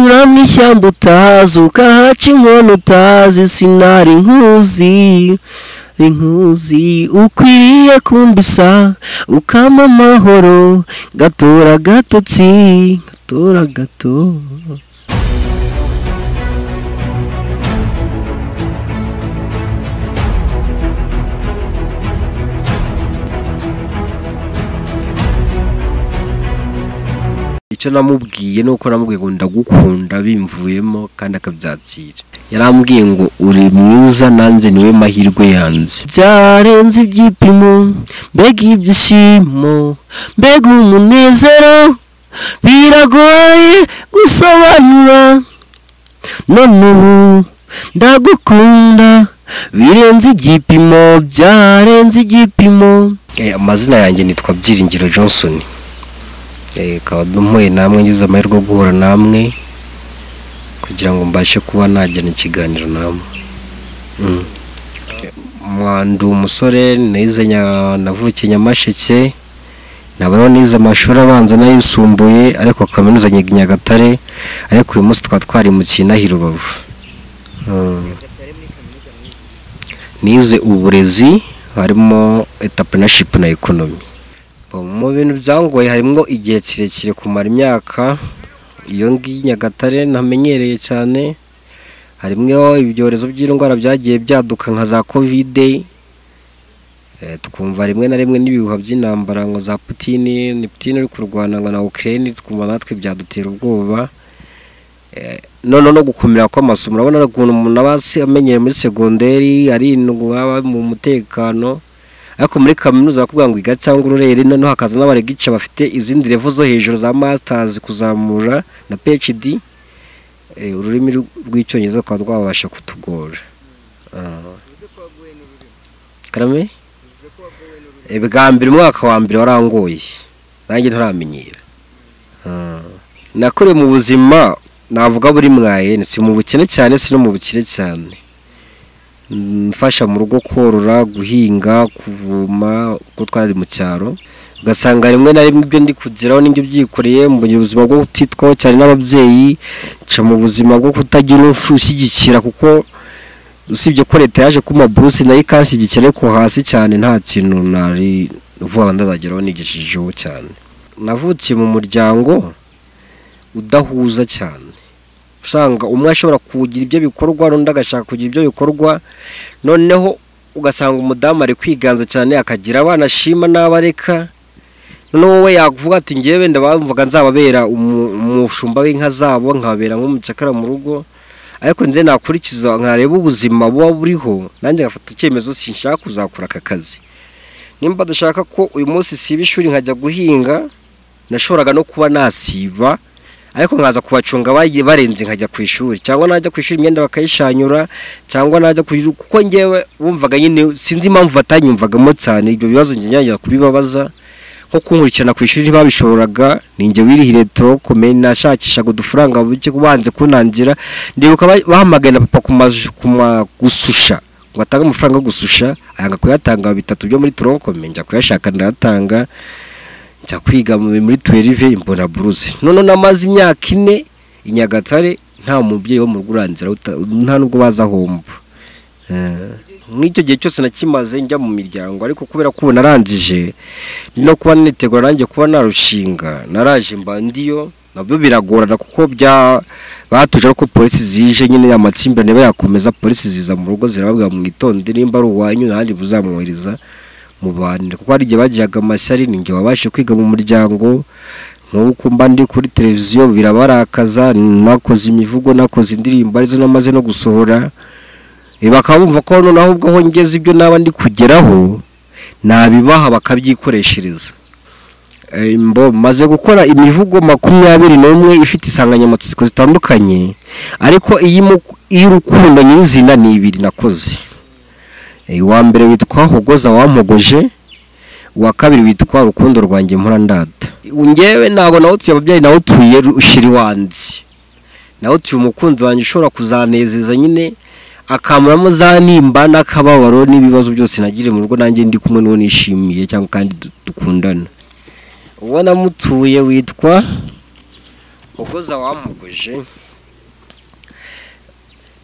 Nyura mu ishyamba utazi ukahaca inkono utazi sinari nkuzi inkuzi ukwiriye kumbisa ukama amahoro gatora gatotsi gatora gatotsi icyo namubwiye ni uko namubwiye ngo ndagukunda bimvuyemo kandi akabyakira yarambwiye ngo uri mwiza nanjye niwe mahirwe yanjye byarenze ibyipimo mbega ibyishimo mbega umunezero biragoye gusobanura none ubu ndagukunda birenze igipimo byarenze igipimo amazina yanjye nitwa byiringiro johnson reka duhuye namwe ngize amahirwe yo guhura namwe kugira ngo mbashe kuba najyana ikiganiro namwe mwanda umusore nize navukiye nyamasheke nabaho nize amashuri abanza n'ayisumbuye ariko kaminuza nyagatare ariko uyu munsi twari twari mu kinahira rubavu nize uburezi harimo etapinashipu na ekonomi mu bintu byangoye harimo igihe kirekire kumara imyaka iyo ngiyi nyagatare ntamenyereye cyane harimo ibyorezo by'indwara byagiye byaduka nka za kovide twumva rimwe na rimwe n'ibihuha by'intambara ngo za putini ni putini uri kurwana ngo na ukirere twumva natwe byadutera ubwoba noneho no gukomera kw'amaso murabona ukuntu umuntu aba amenyereye muri segonderi arindwa aba mu mutekano ariko muri kaminuza bakubwira ngo iga cyangwa ururere noneho hakaza n'abaregica bafite izindi revo zo hejuru za masitazi kuzamura na phd ururimi rw'icyongereza rukaba rwabasha kutugora karame bwa mbere umwaka wa mbere warangoye nanjye ntaramenyera nakoreye mu buzima navuga buri mwayene si mu bukene cyane si no mu bukire cyane mfasha mu rugo korora guhinga kuvoma uko twari mu cyaro ugasanga rimwe na rimwe ibyo ndi kugeraho n'ibyo byikoreye mbonye ubuzima bwo kutitwaho cyane n'ababyeyi nca mu buzima bwo kutagira ushyigikira kuko usibye ko leta yaje kuma buruse nayo ikanshyigikira ariko hasi cyane nta kintu nari vuba ndazageraho nigishijeho cyane navukiye mu muryango udahuza cyane usanga umwe ashobora kugira ibyo bikorwa n'undi agashaka kugira ibyo bikorwa noneho ugasanga umudamu ari kwiganza cyane akagira abana ashima n'abareka noneho wowe yakuvuga ati ngewe wenda bamvuga nzababera umushumba w'inka zabo nkababera nk'umucakara mu rugo ariko nze nakurikiza nkareba ubuzima buba buriho nanjye ngafata icyemezo sinshaka kuzakora aka kazi nimba dushaka ko uyu munsi siba ishuri nkajya guhinga nashoboraga no kuba nasiba ariko nkaza kubacunga barenze nkajya ku ishuri cyangwa najya ku ishuri imyenda bakayishanyura cyangwa najya ku ishuri kuko ngewe bumvaga nyine sinzi impamvu batanyumvagamo cyane ibyo bibazo ngira kubibabaza nko kunkurikirana ku ishuri ntibabishoboraga ninjye wirihire turokome nashakishaga udufaranga buke banze kunangira ndibuka bahamagaye na papa gususha ngo atange amafaranga yo gususha ayanga kuyatanga bitatu byo muri turokome njya kuyashaka ndayatanga njya kwiga muri tuwerive imbona buruse noneho namaze imyaka ine i nyagatare nta mubyeyi wo mu rugo urangira nta nubwo baza ahomba nk'icyo gihe cyose nakimaze njya mu miryango ariko kubera ko ubu narangije no kuba nitegura nanjye kuba narushinga naraje mbandiyo nabyo biragorana kuko bya batuje ariko polisi zije nyine amakimbirane bayakomeza polisi ziza mu rugo zirababwira mwitonde nimba ari uwanyu ntandi buzamwohereza mubanire kuko hari igihe bagiraga amashyari ni igihe wabashe kwiga mu muryango nk'uko mba ndi kuri televiziyo birabarakaza nakoze imivugo nakoze indirimbo arizo namaze no gusohora bakaba bumva ko noneho ubwo aho ngeze ibyo naba ndi kugeraho nabibaha bakabyikoreshereza maze gukora imivugo makumyabiri n'umwe ifite insanganyamatsiko zitandukanye ariko iy'urukundo nyirizina ni ibiri nakoze uwa mbere witwa hogoza wampogoje uwa kabiri witwa urukundo rwanjye murandada ngewe ntabwo nawe utuye ababyeyi nawe utuye ushyira iwanjye nawe utuye umukunzi wanjye ushobora kuzanezeza nyine akamuramo za nimba n'akababaro n'ibibazo byose nagire mu rugo nanjye ndi kumwe n'uwo nishimiye cyangwa kandi dukundana uwo namutuye witwa hogoza wampogoje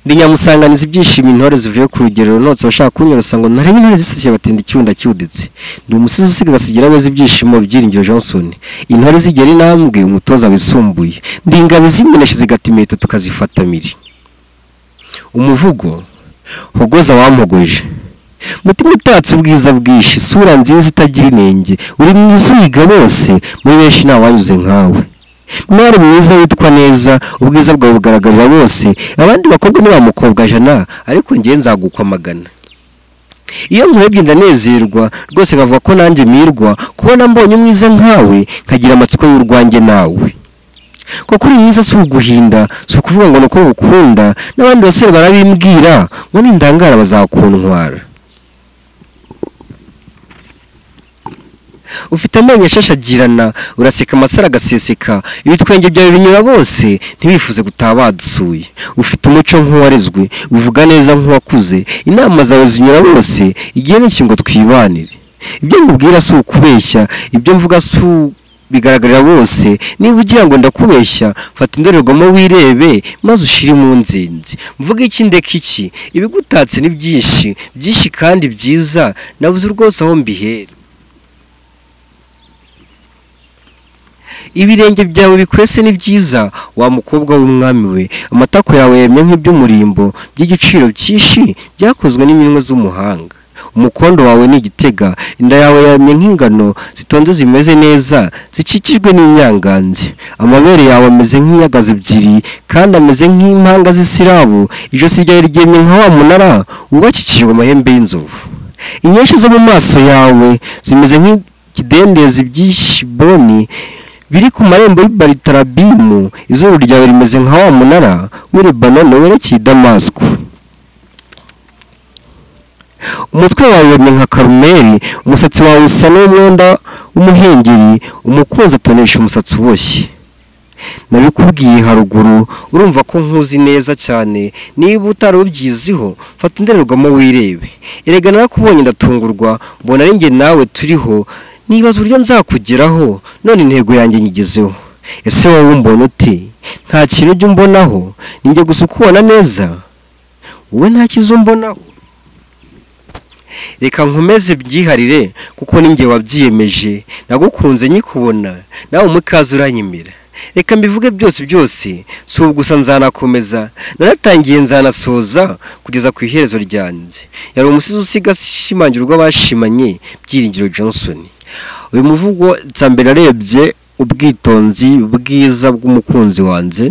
ndi nyamusanganiza ibyishimo intore zivuye ku rugero notse abashaka kunyorosa ngo ntarebe intore zisasiye batenda icyunda cyuditse ndi umusizi usiga basigira abeza ibyishimo byiringiro johnson intore zigera intambwe umutoza wisumbuye ndi ingabo zimuneshe zigata imiheto tukazifata miri umuvugo hogoza wampogoje mutima utatse ubwiza bwinshi isura nziza itagira inenge uri mwiza uhiga bose muri benshi ntawanyuze nkawe mwari mwiza witwa neza ubwiza bwawe bugaragarira bose abandi bakobwa ntibamukobwa jana ariko ngewe nzagukwamagana iyo nkurebye ndanezerwa rwose nkavuga ko nanjye mirwa kubona mbonye umwiza nkawe nkagira amatsiko y'urwanjye nawe kuko uri mwiza si uguhinda si ukuvuga ngo ni uko bukunda n'abandi basore barabimbwira ngo nindangara bazakuntwara ufite amenyo ashashagirana uraseka amasaro agaseseka ibitwenge byawe binyura bose ntibifuze gutaha badusuye ufite umuco nk'uwarezwe uvuga neza nk'uwakuze inama zawe zinyura bose igihe n'iki ngo twibanire ibyo nkubwira si ukubeshya ibyo mvuga si u- bigaragarira bose niba ugira ngo ndakubeshya fata indorerwamo wirebe maze ushire mu nzinzi mvuga iki ndeka iki ibigutatse ni byinshi byinshi kandi byiza nabuze rwose aho mbihera ibirenge byawe bikwese ni byiza wa mukobwa w'umwami we amatako yawe yemye nk'iby'umurimbo by'igiciro cyinshi byakozwe n'iminwe z'umuhanga umukondo wawe ni igitega inda yawe yamye nk'ingano zitonze zimeze neza zikikijwe n'inyangange amabere yawe ameze nk'inyagazi ebyiri kandi ameze nk'impanga z'isirabo ijosi ryawe ryemye nka wa munara wubakikijwe amahembe y'inzovu inyinshi zo mu maso yawe zimeze nk'ikidendezi by'ishiboni biri ku marembo y'ibaritarabimu izuru ryawe rimeze nka wa munara w'i lebanoni werekeye i damasiko umutwe wawe wemye nka karumeri umusatsi wawe usa n'umwenda w'umuhengeri umukunzi atonesha umusatsi uboshye nabikubwiye haruguru urumva ko nkuzi neza cyane niba utari ubyiziho fata indorerwamo wirebe erega narakubonye ndatungurwa mbona ari njye nawe turiho nibaza uburyo nzakugeraho none intego yanjye nyigezeho ese wowe umbona uti nta kintu ujya umbonaho ninjye gusa ukubona neza wowe nta cyiza umbonaho reka nkomeze byiharire kuko ninjye wabyiyemeje nagukunze nyikubona nawe umikaza uranyemera reka mbivuge byose byose si ubu gusa nzanakomeza naratangiye nzanasoza kugeza ku iherezo ryanjye yari umusizi usiga ashimangira urw'abashimanye byiringiro johnson uyu muvugo cya mbere arebye ubwitonzi ubwiza bw'umukunzi wanjye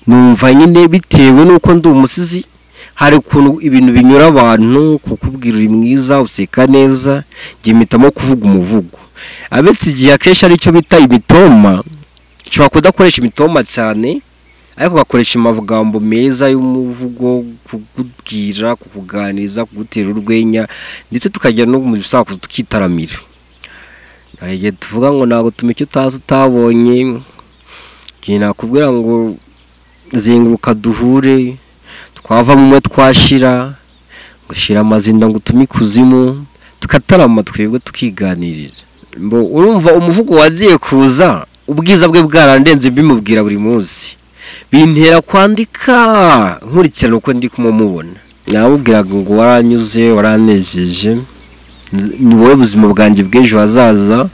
numva nyine bitewe n'uko ndi umusizi hari ukuntu ibintu binyura abantu kukubwira uri mwiza useka neza njye mpitamo kuvuga umuvugo abetse igihe akenshi aricyo bita imitoma ushobora kudakoresha imitoma cyane ariko ugakoresha amagambo meza y'umuvugo kukubwira kukuganiriza kugutera urwenya ndetse tukajya no mu bisakuzo tukitaramira hari igihe tuvuga ngo ntabwo tuma icyo utazi utabonye igihe nakubwira ngo zinguruka duhure twavamo umwe twashira ngo shira amazinda ngo utume ikuzimu tukatarama twebwe tukiganirira mbo urumva umuvugo wagiye kuza ubwiza bwe bwarandenze mbimubwira buri munsi bintera kwandika nkurikirana uko ndi kumumubona namubwiraga ngo waranyuze waranejeje Nz- ni wowe buzima bwanjye bw'ejo hazaza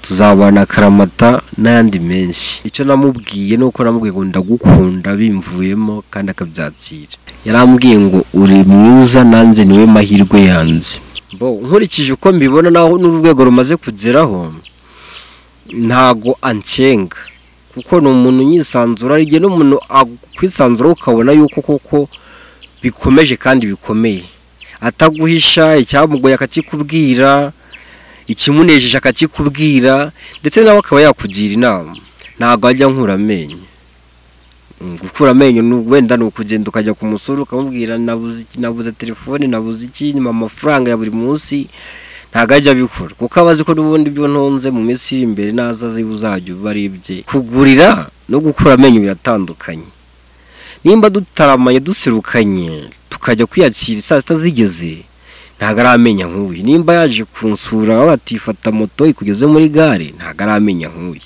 tuzabana akaramata n'ayandi menshi icyo namubwiye ni uko namubwiye ngo ndagukunda bimvuyemo kandi akabyakira yarambwiye ngo uri mwiza nanjye niwe mahirwe yanjye bo nkurikije uko mbibona naho n'urwego rumaze kugeraho ntago ancenga kuko ni umuntu unyisanzura ari igihe n'umuntu akwisanzura ukabona yuko koko bikomeje kandi bikomeye ataguhisha icyamugoye akakikubwira ikimunejeje akakikubwira ndetse nawe akaba yakugira inama ntabwo ajya nkura amenyo Mm, gukura amenyo ni- wenda ni ukugenda ukajya ku musore ukamubwira nabuze iki- nabuze telefone nabuze iki nyuma amafaranga ya buri munsi ntabwo ajya abikora kuko aba azi ko n'ubundi ibyo ntunze mu minsi iri imbere naza ziba uzajya uba ari ibye kugurira no gukura amenyo biratandukanye nimba dutaramanye duserukanye tukajya kwiyakira saa sita zigeze ntabwo ari amenya nk'uyu nimba yaje kunsura batifata moto ikugeze muri gare ntabwo ari amenya nk'uyu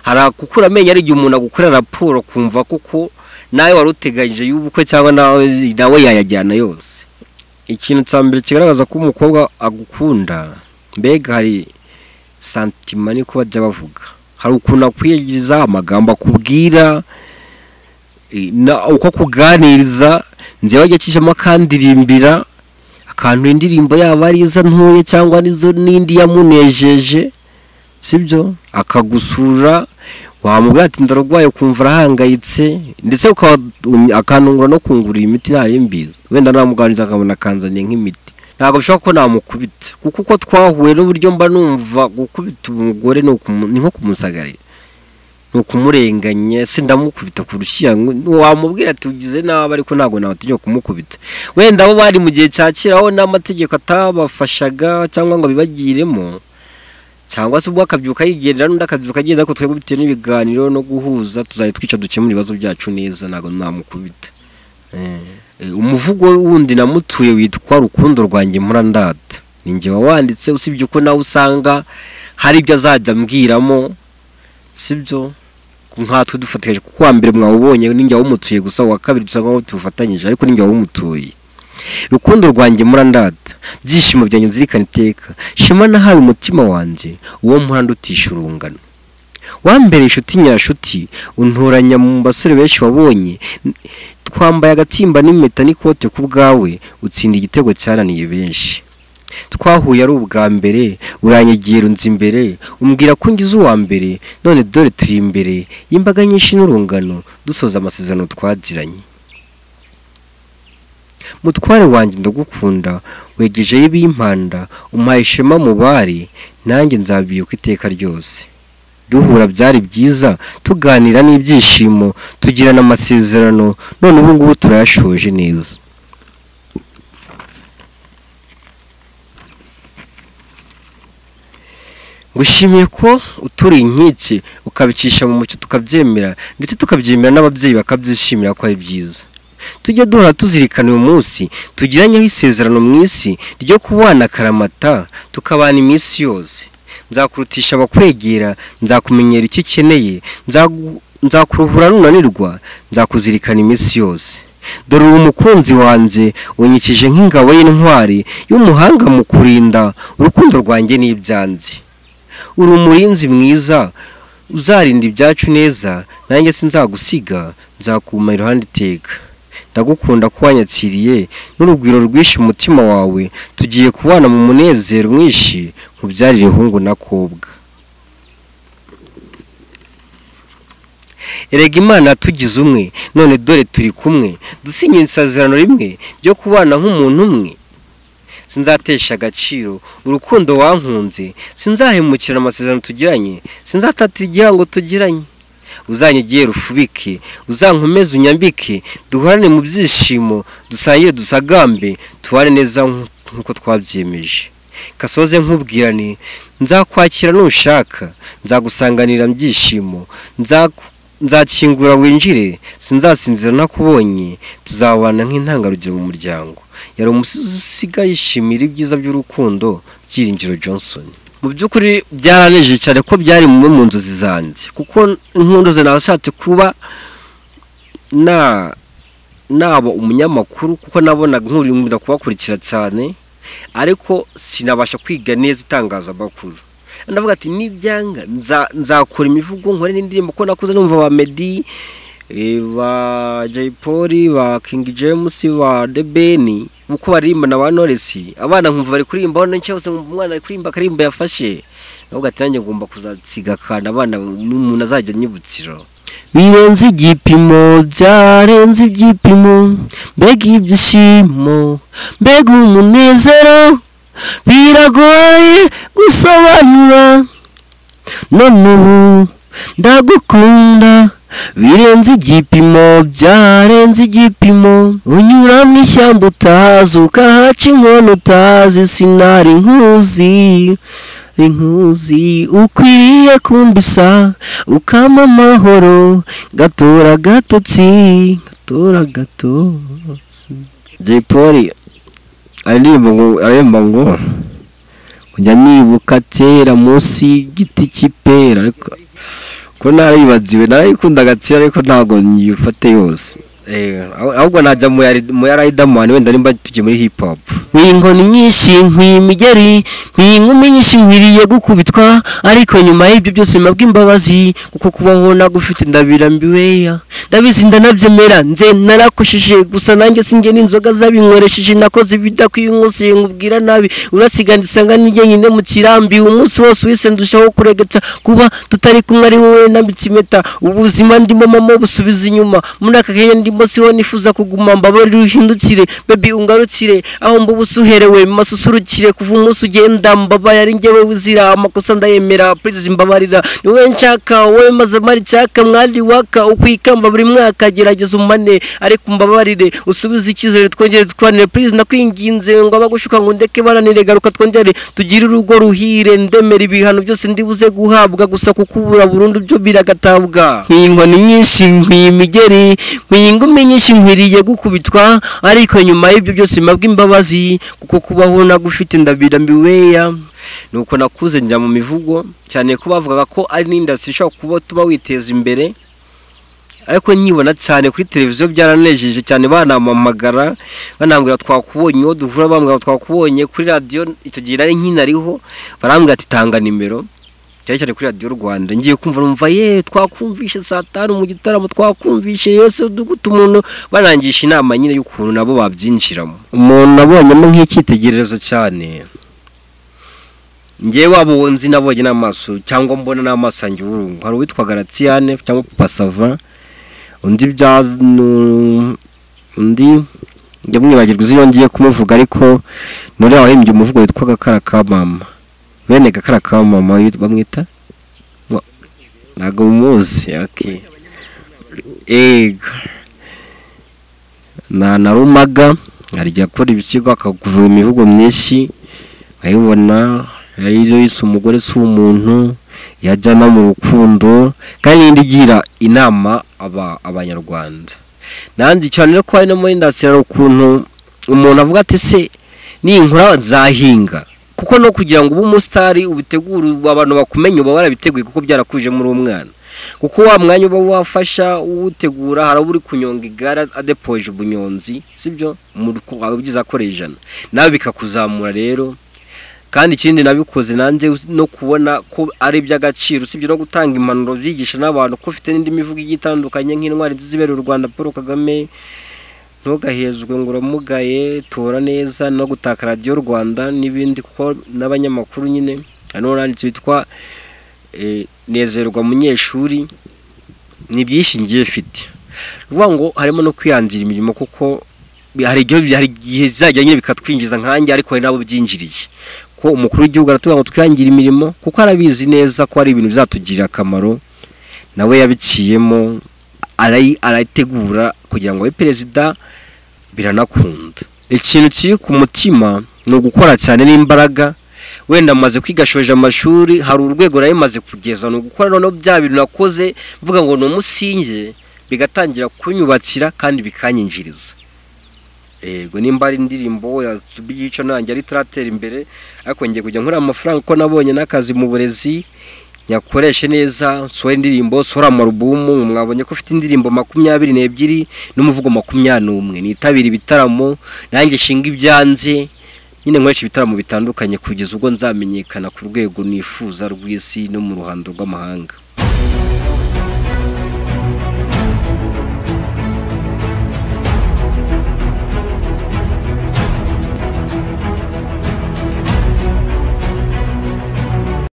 hari gukura amenyo ari igihe umuntu agukorera raporo kumva koko nawe wari uteganyije y'ubukwe cyangwa nawe nawe yayajyana yose ikintu cya mbere kigaragaza ko umukobwa agukunda mbega hari santima niko bajya bavuga hari ukuntu akwiyegeza amagambo akubwira uko akuganiriza njyewe ajya akijemo akandirimbira akantu indirimbo yaba ari iza ntoya cyangwa n'izo n'indi yamunejeje sibyo akagusura wamubwira ati ndarwaye ukumva arahangayitse ndetse akantungura no kungurira imiti ntari mbizi wenda namuganiriza akabona akanzaniye nk'imiti ntabwo bishoboka ko namukubita kuko uko twahuye n'uburyo mba numva gukubita umugore ni nko kumusagarira ni ukumurenganya se ndamukubita ku rushyirango wamubwira ati ugize nabi ariko ntabwo nabatinya kumukubita wenda bo bari mu gihe cya kera aho n'amategeko atabafashaga cyangwa ngo abibagiremo cyangwa se ubwo akabyuka yigendera n'undi akabyuka agenda ariko twebwe bitewe n'ibiganiro no guhuza tuzajya twica dukemura ibibazo byacu neza ntabwo namukubita umuvugo wundi namutuye witwa rukundo rwanjye murandata ni njye wawanditse usibye uko nawe usanga hari ibyo azajya ambwiramo sibyo nkatwe dufatanyije kuko wa mbere mwawubonye n'injye wawumutuye gusa uwa kabiri dusa nkaho tubufatanyije ariko n'injye wawumutuye rukundo rwanjye murandata byishimo byanjye nzirikana iteka shema nahawe umutima wanjye uwo mpande utisha urungano wambere inshuti nyirashuti untoranya mu basore benshi wabonye twambaye agatimba n'impeta n'ikote ku bwawe utsinda igitego cyananiye benshi twahuye ari ubwa mbere uranyagiye runze imbere umbwira ko ngize uwa mbere none dore turi imbere y'imbaga nyinshi n'urungano dusoza amasezerano twagiranye mutware wanjye ndagukunda wegejeyo ibimpanda umpaye ishema mu bari nanjye nzabyibuka iteka ryose duhura byari byiza tuganira n'ibyishimo tugirana amasezerano none ubu ngubu turayashoje neza gushimiye ko utura inkike ukabicisha mu mucyo tukabyemera ndetse tukabyemera n'ababyeyi bakabyishimira ko ari byiza tujya duhora tuzirikana uyu munsi tugiranyeho isezerano mu isi ryo kubana akaramata tukabana iminsi yose nzakurutisha abakwegera nzakumenyera icyo ukeneye nzakuruhura nunanirwa nzakuzirikana iminsi yose dore ubu umukunzi wanjye unyikije nk'ingabo y'intwari y'umuhanga mu kurinda urukundo rwanjye n'ibyanjye uri umurinzi mwiza uzarinda ibyacu neza nanjye sinzagusiga nzakuma iruhande iteka ndagukunda ko wanyakiriye n'urugwiro rwinshi umutima wawe tugiye kubana mu munezero mwinshi mubyarire ihungu n'akobwa erega imana tugize umwe none dore turi kumwe dusinya isezerano rimwe ryo kubana nk'umuntu umwe sinzatesha agaciro urukundo wankunze sinzahemukira amasezerano tugiranye sinzatatira igihango tugiranye uzanyegera ufubike uzankomeze unyambike duhorane mu byishimo dusangire dusagambe tubane neza nk'uko twabyemeje kasoze nk'ubwirane nzakwakira nushaka nzagusanganira mu byishimo nzakingura winjire sinzasinzira ntakubonye tuzabana nk'intangarugero mu muryango yari umusizi usigaye yishimira ibyiza by'urukundo byiringiro johnson mu by'ukuri byaraneje cyane ko byari mu mu nzozi zanjye kuko inkundo ze nashatse kuba naba umunyamakuru kuko nabonaga nk'uri kubakurikira cyane ariko sinabasha kwiga neza itangazamakuru ndavuga ati n'ibyanga nzakora imivugo nkore n'indirimbo ko nakuze numva ba medi ba jay paul ba king james ba debeni uko baririmba na ba noresi abana nkumva bari kuririmba hano cyose nkumva umwana ari kuririmba akaririmba yafashe ahubwo ati nanjye ngomba kuzasiga akantu abana n'umuntu azajya anyibukiro birenze igipimo byarenze ibyipimo mbega ibyishimo mbega umunezero biragoye gusobanura none ubu ndagukunda birenze igipimo byarenze igipimo unyura mu ishyamba utazi ukahaca inkono utazi sinari nkuzi inkuzi ukwiriye kumbisa ukama amahoro gatora gatotsi gatora gatotsi jay paul aremba ngo kujya nibuka kera munsi y'igiti cy'ipera ariko ko narayibaziwe narayikundaga kera ariko ntabwo nyifate yose ahubwo najya mu ya riderman wenda nimba tujya muri hip hop nk'inkoni nyinshi nk'imigeri nk'inkumi nyinshi nkwiriye gukubitwa ariko nyuma y'ibyo byose mpabwa imbabazi kuko kubaho nagufite ndabira mbiweya ndabizi ndanabyemera nze narakosheje gusa nanjye sinjye n'inzoga zabinyweresheje nakoze ibidakwiye umunsi nkubwira nabi urasiga ndisanga n'ijye nyine mu kirambi umunsi wose wese ndushaho kuregetsa kuba tutari kumwe ari wowe nambitse impeta ubuzima ndimo mama busubiza inyuma muri aka kanya ndimo siho nifuza kuguma mbabarira uhindukire baby ungarukire aho mbubu usuherewe masusurukire kuva umunsi ugenda mbabaye ari njyewe wizira amakosa ndayemera please mbabarira ni wowe nshaka wowe maze mari cyaka mwari waka ukwikamba buri mwaka gerageza umane ariko mbabarire usubize icyizere twongere twanire please nakwinginze ngo abagushuka ngo ndeke bananire garuka twongere tugire urugo ruhire ndemera ibihano byose ndibuze guhabwa gusa kukubura burundu byo biragatabwa nk'inkoni nyinshi nk'imigeri nk'ingumi nyinshi nkwiriye gukubitwa ariko nyuma y'ibyo byose mpabwa imbabazi kuko kubaho nagufite ndabira mbiweya nuko nakuze njya mu mivugo cyane ko bavugaga ko ari n'indasitiri ishobora kuba tuba witeza imbere ariko nkibona cyane kuri televiziyo byaranejeje cyane banampamagara banambwira twakubonye uwo duhura bambwira ngo twakubonye kuri radiyo icyo gihe nari nkinariho barambwira ati tanga nimero cyane cyane kuri radiyo rwanda ngiye kumva numva ye twakumvishe saa tanu mu gitaramo twakumvishe yose uduguta umuntu barangisha inama nyine y'ukuntu nabo babyinjiramo umuntu nabonyemo nk'icyitegererezo cyane ngewe waba nzi nabonye n'amaso cyangwa mbona n'amaso yanjye urungu hari uwitwa garatiyane cyangwa papasava undi bya undi njya mwibagirwa izina ngiye kumuvuga ariko none wahimbye umuvugo witwa gakara ka mama bene gakara ka mama bamwita ntabwo umuzi ego nta na rumaga arya akora ibisigo akakuvura imivugo myinshi nkayibona yariyo isa umugore si umuntu yajya no mu rukundo kandi n'indi igira inama abanyarwanda nanjye cyane ko hari no muri indasitiri hari ukuntu umuntu avuga ati se ninkura zahinga kuko no kugira ngo ube umusitari ubitegure abantu bakumenye uba warabiteguye kuko byarakuje muri umwana kuko wa mwanya uba wafasha uwutegura hari uri kunyonga igare adepoje ubunyonzi sibyo ubyiza akora ijana nawe bikakuzamura rero kandi ikindi nabikoze nanjye no kubona ko ari iby'agaciro usibye no gutanga impanuro byigisha n'abantu ko ufite n'indi mivugo igiye itandukanye nk'intwari zibera u rwanda paul kagame ntugahezwe ngo uramugaye tora neza no gutaka radiyo rwanda n'ibindi kuko n'abanyamakuru nyine hano handitse witwa nezerwa munyeshuri ni byinshi ngiye mfite ruvuga ngo harimo no kwihangira imirimo kuko hari igihe bizajya nyine bikatwinjiza nkange ariko hari n'abo byinjiriye ko umukuru w'igihugu aratubwira ngo twihangire imirimo kuko arabizi neza ko hari ibintu bizatugirira akamaro nawe yabiciyemo arayitegura kugira ngo abe perezida biranakunda ikintu kiri ku mutima ni ugukora cyane n'imbaraga wenda amaze kwigashoje amashuri hari urwego nawe maze kugeza ni ugukora noneho bya bintu nakoze mvuga ngo ni umusinge bigatangira kunyubakira kandi bikanyinjiriza yego nimba ari indirimbo y'igice nanjye ari turatera imbere ariko ngiye kujya nkora amafaranga uko nabonye n'akazi mu burezi nyakoreshe neza nsore indirimbo sora amarubumu mwabonye ko ufite indirimbo makumyabiri n'ebyiri n'umuvugo makumyabiri n'umwe nitabira ibitaramo nanjye nshinga ibyanze nyine nkoresha ibitaramo bitandukanye kugeza ubwo nzamenyekana ku rwego nifuza rw'isi no mu ruhando rw'amahanga